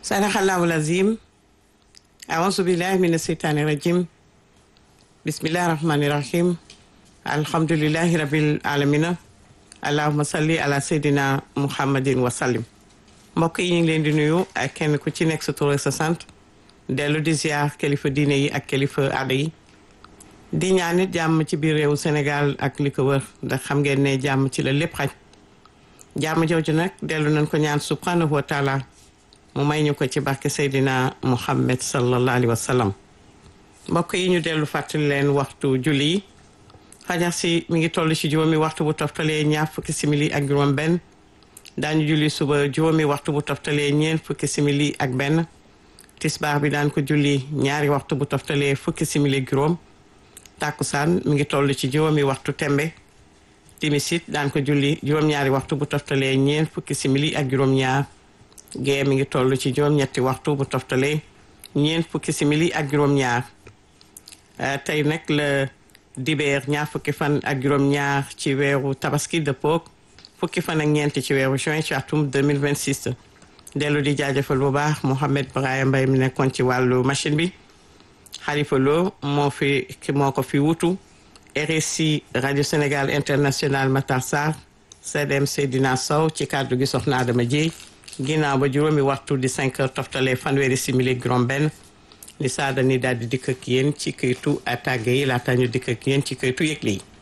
sadaqallahul azim aouzu billahi mina seytaani rajim bismillahi rahmani rahim alhamdulillahi rabbil alamina allahuma salli ala seydina muhammadin wa sallim mbokk yi ñu ngi leen di nuyu ak kenn ku ci nekk sa tur ak sa sant dellu di ziar kilifa diine yi ak kilifa aada yi di ñaanit jàmm ci biir réewu Sénégal ak li ko wër ndax xam ngeen ne jàmm ci la lépp xaj jàmm jooju nag dellu nañ ko ñaan subhanahu wa taala mu may ñu ko ci barke Seydina Muhammad sallallahu alayhi wa sallam mbokk yi ñu dellu fàttali leen waxtu julli yi fajar si mi ngi toll ci juróomi waxtu bu toftalee ñaar fukki simili ak juróom benn daañu julli suba juróomi waxtu bu toftalee ñeent fukki simili ak benn tisbaar bi daan ko julli ñaari waxtu bu toftalee fukki simili ak juróom tàkkusaan mi ngi toll ci juróomi waxtu tembe timisit daan ko julli juróom-ñaari waxtu bu toftalee ñeent fukki simili ak juróom-ñaar gee mi ngi toll ci juróom-ñetti waxtu bu toftalee ñeent fukki simili ak juróom-ñaar tey nag la dibeer ñaar fukki fan ak juróom-ñaar ci weeru tabaski dëppoog fukki fan ak ñeent ci weeru juin ci atum 2026 dellu di jaajëfal bu baax Mouhamed Brahima Mbaye mi nekkoon ci wàllu machine bi Xalifa Lo moo fi moo ko fi wutu RSI radio Sénégal international Matar Sarr CDM Seydina Sow ci kàddu gi soxna Adama Dieye ginnaaw ba juróomi waxtu di 5 heures toftale fanweeri simili juróom benn li saada ni daal di dikk ak yéen ci këytu tàgge yi laata ñu dikk ak yéen ci këytu yëgle yi